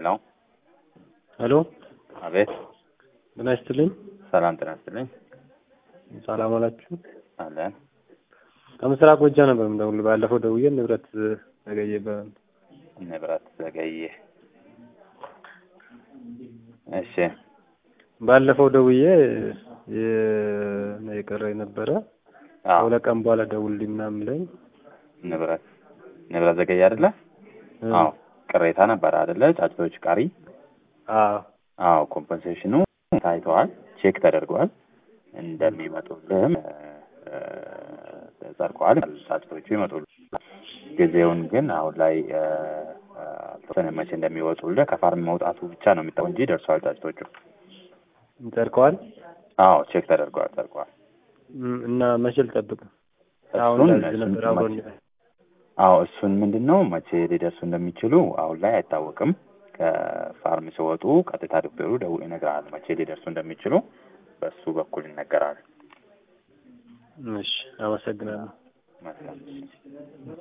ሄሎ ሄሎ አቤት ጤና ይስጥልኝ። ሰላም ጤና ይስጥልኝ ሰላም አላችሁ? አለን ከምስራቅ ጎጃ ነበር የምደውልልህ። ባለፈው ደውዬ ንብረት ዘገየ ይባላል። ንብረት ዘገየ እሺ ባለፈው ደውዬ የ- የቀረ ነበረ አዎ ከሁለት ቀን በኋላ ደውልልኝ ምናምን ብለኝ ንብረት ንብረት ዘገየ አይደለ አዎ ቅሬታ ነበረ አይደለ ጫጭቶች ቀሪ አዎ አዎ ኮምፐንሴሽኑ ታይተዋል ቼክ ተደርጓል እንደሚመጡልህም እ፣ ጸድቀዋል ጫጭቶቹ ይመጡል ጊዜውን ግን አሁን ላይ እ፣ እ፣ አልተወሰነም መቼ እንደሚወጡልህ ከፋርም መውጣቱ ብቻ ነው የሚታወቅ እንጂ ደርሰዋል ጫጭቶቹ ጸድቀዋል አዎ ቼክ ተደርገዋል ጸድቀዋል እም፣ እና መቼ ልጠብቅ? አሁን እሱን እንደዚህ እሱን ነበር አብሮኝ መቼ- አዎ እሱን ምንድን ነው መቼ ሊደርሱ እንደሚችሉ አሁን ላይ አይታወቅም። ከፋርም ሲወጡ ቀጥታ ዶክተሩ ደውሎ ይነግራል መቼ ሊደርሱ እንደሚችሉ በሱ በኩል ይነገራል። እሺ፣ አመሰግናለሁ። መልካም